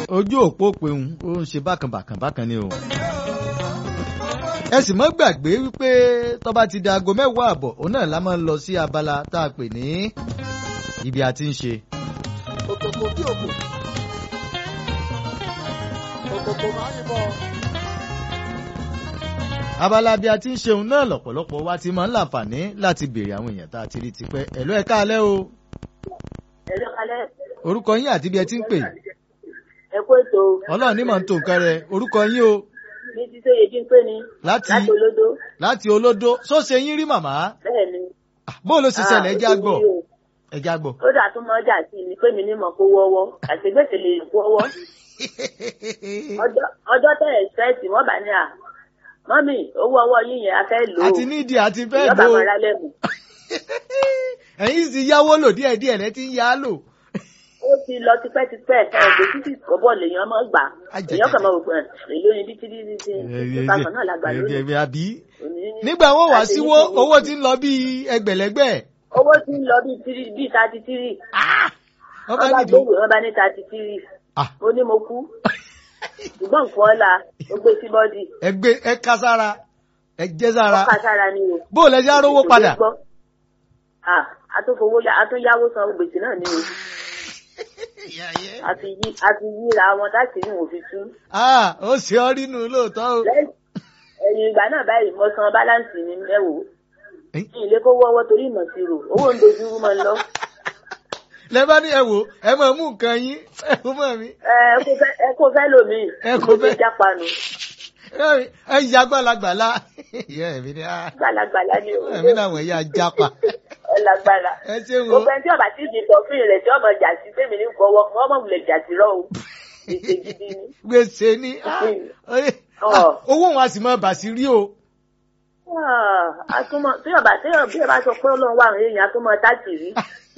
ojú òpó pèun ó ń ṣe bákan bákan bákan ni o. ẹ sì mọ́ gbàgbé wípé tó bá ti di aago mẹ́wàá àbọ̀ òun náà la máa ń lọ sí abala tá a pè ní ibi a ti ń ṣe. òkòkò bí òkò òkòkò máa ń yìnbọn. abala bí a ti ń ṣeun náà lọ́pọ̀lọpọ̀ wa ti máa ń láǹfààní láti béèrè àwọn èèyàn tá a ti rí tipẹ́ ẹ̀lú ẹ̀ka alẹ́ o ẹ̀lọ́ kalẹ́ orúkọ yín àti bí ẹ ti ń pè ẹ kú ètò ọlọ́run ní mọ̀ ń tó nǹkan rẹ orúkọ yín o ní títí èyí jí ń pè ní láti láti olódó láti olódó sóṣe yín rí màmá bẹ́ẹ̀ ni. Ah, bó ló ṣe ṣẹlẹ̀ ẹja Ah, gbọ́ ó ti rí o. ẹja gbọ́. ó dà tún mọ́ ọjà sí mi pé mi ní mọ̀ kó wọ́wọ́ àṣegbèsè lè kó wọ́wọ́ Ọjọ́- ọjọ́ tẹ̀ ẹ̀sẹ̀tì wọ́n bá ní à mọ́mì owó ọwọ́ yín yẹn a fẹ́ lò ó àti nídìí àti fẹ́ ìjọba lò ó mọ̀ra lẹ́mù ẹ̀yin sì yáwó lò díẹ̀díẹ̀ lẹ́ ti ń yá lò. ó ti lọ tipẹ́tipẹ́ ẹ̀ ẹ̀ títí kọ́bọ̀ lèèyàn mọ́ gbà Ajẹjẹ. èèyàn kàn mọ́ òpin ẹ̀ èlò ní títí títí tí ìfipákan náà lágbà lónìí àbí Òní ní- nígbà wọn wá láti síwó ní- owó ti ń lọ bíi ẹgbẹ̀lẹ́gbẹ̀. owó ti ń lọ bíi tírì bíi thirty three wọ́n bá wọ́n bá nídìí gbówó wọ́n bá ní thirty three Ah. ó ní mo kú ṣùgbọ́n nǹkan ọ̀la ó gbé sí bọ́dì ẹgbẹ́ ẹ ká sára ẹ jẹ́ sára ọkà sára ni o. bó o lẹ ṣe arówó padà. Gbọ́. Ah, atúnfowó yá atúnyáwó san gbèsè náà ni o àti yí àti yíra wọn láti ní òfin tú. Ah, ó ṣe ọ nínú lóòótọ́ o. lẹ́yìn ẹ̀yìn ìgbà náà báyìí mo san báláǹsì mi mẹ́wòó Eh? kí ilé kó wọ́wọ́ torí ìmọ̀ sí rò owó ń dojú mọ́ ń lọ. lẹ bá ní ẹ wò ẹ máa mú nǹkan yín ẹ kó mọ̀ mí. ẹ ẹ kó fẹ́- ẹ kó fẹ́ lòmíì Ẹ kó fẹ́- mo ti jápanu ẹ ẹ yà gbàlagbàlà ìyá ẹ̀mí ni ah, gbàlagbàlà ni o ẹ̀mí náà wọ̀nyí ajapa. ọlágbára ẹ ṣe wo gbogbo ẹni tí ọba tí ìdí tọfin rẹ tí ọmọ jà sí tèmi ní gbọwọ fún ọmọ wulẹ̀ jà sí rọ o ìṣe gidi ni. gbèsè ni ah, oye, Ọ̀. ah, owó wọn a sì máa bà sí rí o. Ah, atúmọ̀ tí ọba tí ọba bí ọba sọ pé ọlọ́run wà àwọn èèyàn atúmọ̀ táàkì rí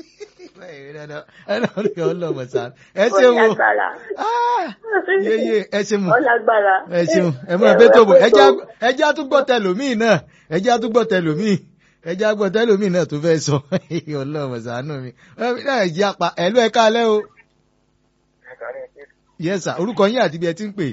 ẹ náà rí ọlọ́mọ sáà ẹ ṣe wo ọlágbára Ah, yeye ẹ ṣe mọ ọlágbára. ẹ ṣeun ẹ mọ ẹbẹ tó bọ ẹjẹ àtúgbọ tẹlómìn náà ẹjẹ àtúgbọ tẹlómìn ẹjẹ àgbọ tẹlómìn náà tó fẹ́ sọ ọlọ́mọ ṣàánú mi ẹ náà ẹjẹ apá ẹlú ẹ káalẹ́ o yẹsà orúkọ yín àti ibi ẹ ti ń pè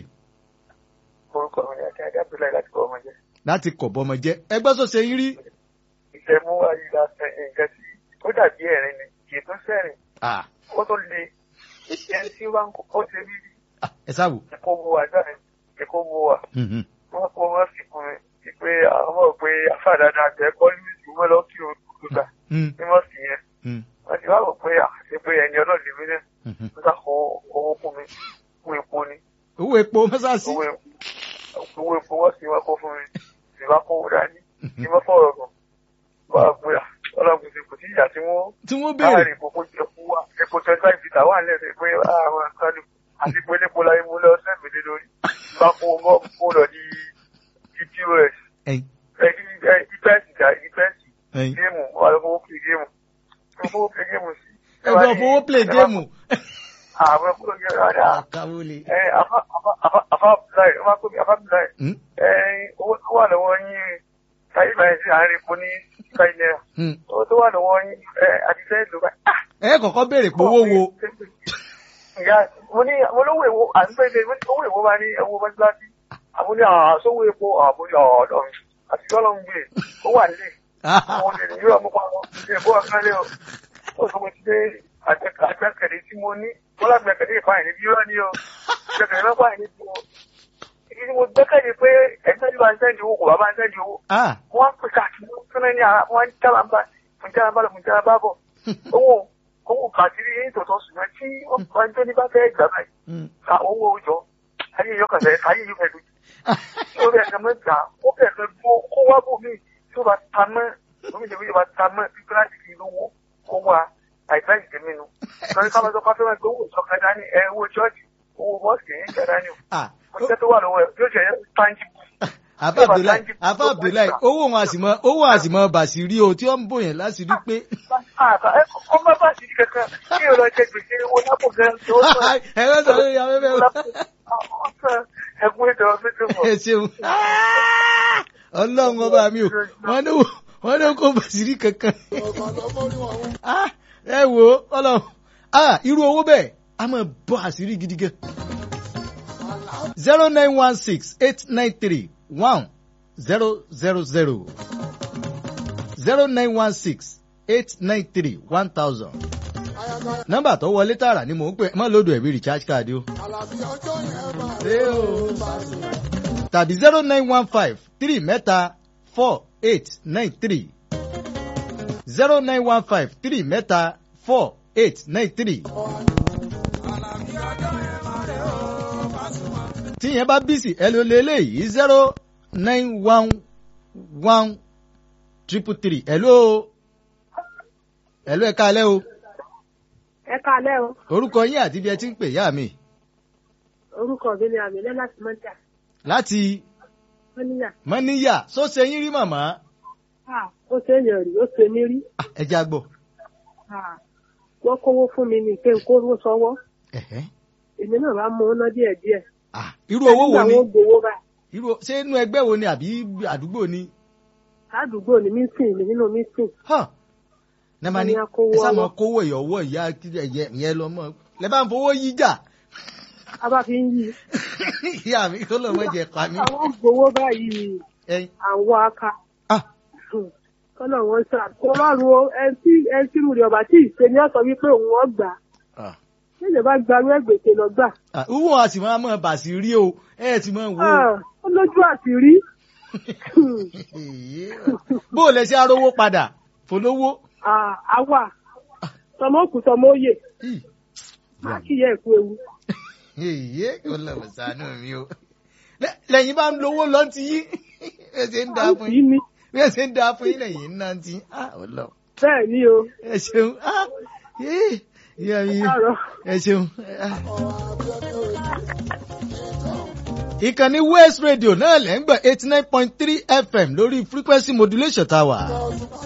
orúkọ mi ni àti adábílẹ̀ láti kọ́ ọmọ jẹ́. láti kọ̀ bọ́mọ jẹ́ ẹgbẹ́ tó ṣe yín rí ìṣẹ̀mú ayíra nǹkan tí ó dàbí ẹ̀rín ni kì í tún sẹ́rìn Ah, ó tó le ẹni tí wọ́n ó ṣe bí ah, ẹ sáwò ẹ̀kọ́ wo wà dáa ẹ̀kọ́ wo wà Mhm. wọ́n kó wọ́n fi kún mi pé àwọn mọ̀ pé afáàdáda àgbẹ̀ kọ́ ní ìṣúmọ́ lọ kí o gbà Mm, ní wọ́n sì yẹn mm, wọ́n ti wá wọ̀ pé àṣẹ pé ẹni ọlọ́ọ̀dẹ mi náà mhm. ń sá kó owó fún mi fún epo ni owó epo mọ́sáàsì owó epo owó epo wọ́n sì wá kó fún mi sì wá kó dání ní wọ́n fọ̀rọ̀ gan bá a gbé ọlọ́run ti kò sí ìyá tí wọ́n tí wọ́n béèrè láàrin ìkókó jẹ fún wa epo twenty five litre wà lẹ́sẹ̀ pé àwọn akálù àti pé nípo láyé mú lọ sẹ́mi lé lórí bá kó mọ́ kó lọ di ptos ẹyin ìpẹ́ǹsì jà ìpẹ́ǹsì ẹyin géèmù wà lọ fowó play géèmù tó fowó play géèmù sí. ẹgbẹ́ fowó play géèmù àwọn ẹgbẹ́ òye rárá àkàwọ́ le. ẹ afa afa afa afa abdullahi ọmọ akóbi afa abdullahi Mm, ẹ owó tó wà lọ́wọ́ yín táyé báyìí sí àárín epo ní five naira mm. owó tó wà lọ́wọ́ yín ẹ àdìsẹ́ ìlú báyìí. ah ẹ kọ́kọ́ béèrè pé owó wo ìyá mo ní mo lówó èwo àgbẹ̀dẹ owó èwo máa ní ẹwọ mọ́síláṣí àmú ní àsówó epo àmú ní ọ̀ọ́dọ̀ àti ọlọ́run gbé ó wà nílé àwọn olè nìyí ọmọ pa wọn ṣe èbó ọ̀kánlẹ̀ o ó sọ mo ti dé àgbẹ̀kẹ̀dẹ̀ tí mo ní wọ́n lágbẹ̀kẹ̀dẹ̀ ìpáyìn níbi irọ́ ni o gbẹ̀kẹ̀dẹ̀ lọ́pọ̀ àyìn níbi o ìdí tí mo gbẹ́kẹ̀lé pé ẹ̀ńtẹ́ ní bá ń sẹ́ndì owó kò bá bá ń sẹ́ndì owó Ah, wọ́n pè káàkiri wọ́n ní ara wọ́n ń jábà ń bá ń jábà bá lọ ń jábà bá bọ̀ owó owó kàtírí yín tòótọ́ ṣùgbọ́n tí wọ́n bá ń tó ní bá fẹ́ gbà báyìí mm. ka owó òjò ayé yóò kàn fẹ́ ayé yóò fẹ́ lójú tí ó bẹ̀ kàn mọ́ gbà ó bẹ̀ kàn gbó kó wá bò mí tí ó bá ta mọ́ lómi ìdèwé yóò bá ta mọ́ bí kíláàsì kì í lówó kó wá àìsàn ìdèmí nu lórí ká máa sọ káfíńmọ́ gbé owó ìṣọ̀kan dání ẹ owó chọ́ọ̀chì owó mọ́ọ̀sì yẹn jẹ́ dání o Ah, ọjọ́ tó wà lọ́wọ́ ẹ̀ yóò ṣe tangible àfa abdullahi àfa abdullahi owó wọn àsìmọ owó àsìmọ bàṣírí o tí wọn ń bòyàn láṣìírí pé ọmọ bá sì kankan kí o lọ jẹ gbèsè owó lápò gan tí ó sọ ẹ wọ́n sọ lórí afẹ́fẹ́ o. ẹkún ètò ọdún tó mọ. ẹ ṣeun ọlọ́run ọba mi o wọ́n ní wọ́n ní kó bàṣírí kankan ọ̀gbà lọ mórí wọn wú. Ah, ẹ wo ọlọ́run Ah, irú owó bẹ́ẹ̀ a máa bọ́ àṣírí gidi gan zero nine one six eight nine three one zero zero zero zero nine one six eight nine three one thousand Ayaka nọ́mbà tó wọlé tààrà ni mò ń pè mọ́ lódò ẹ̀bí recharge card o. Àlàbí ọjọ́ yẹn máa Ṣé o? tàbí zero nine one five three mẹ́ta four eight nine three zero nine one five three mẹ́ta four eight nine three. tí yẹn bá bísí ẹ ló lé léyìí zero nine one one triple three ẹ ló ẹ ló ẹ káalẹ́ o ẹ káalẹ́ o orúkọ yín àti bí ẹ ti ń pè yá mi orúkọ mi ni àmìlẹ́ láti mọ́jà láti mọ́níyà mọ́níyà sọ́sẹ̀ yín rí màmá ó ṣe é yàn rí ó ṣe mí rí Ah, ẹ já gbọ́. wọ́n kówó fún mi ní pé n kówó sọ́wọ́ Ẹ̀hẹ́. èmi náà bá mú ọ́nà díẹ̀ díẹ̀ Ah, irú owó wo ni nígbà wọn gbowó báyìí irú ṣé inú ẹgbẹ́ wo ni àbí àdúgbò ni. ládùúgbò ní mísìn mi nínú mísìn Hàn. Ní ma ní Ẹni akówó ẹ sá mọ ọwọ́. kówó ìyọ̀wọ́ ìyá ẹ̀yẹ ìyẹn lọ mọ́ lẹ bá ń fowó yí jà. a bá fi ń yí Ìyá mi kó lọ́ mọ jẹ pa mí. àwọn gbowó báyìí Ẹyin. àwọn aka Ah, kọ́nà wọn sọ àkó lọ́rùn o ẹni tí ẹni tí mo rí ọba tí ìṣe ni ó sọ wípé òun ọ̀ gbà ah, nílẹ̀ bá gbarú ẹgbẹ̀tẹ̀ lọ gbà ah. Wúwo a sì máa mọ̀ bàṣì rí o ẹ ti mọ̀ wò ó. Ah, ó lójú àṣírí Bó o lẹ ṣe arówó padà fòlówó. Ah, àwa tọmọ òkú tọmọ òye Ih, àkíyẹ ẹ̀kú ewu. Èyí kò lọ́wọ́ sànú mi o. Lẹ- Lẹ́yìn bá ń lówó lọ ti yí. Bí ẹ ṣe ń dáa fún yìí yín. ni Bí ẹ ṣe ń dáa fún yín lẹ́yìn náà ti. Ah, ọlọ́run. bẹ́ẹ̀ ni o ẹ ṣeun ah yéé ìyá mi Káàárọ̀. ẹ ṣeun. ah. ìkànnì west radio náà lẹ́ ń gbọ́ eighty nine point three fm lórí frequency modulation tá a wà.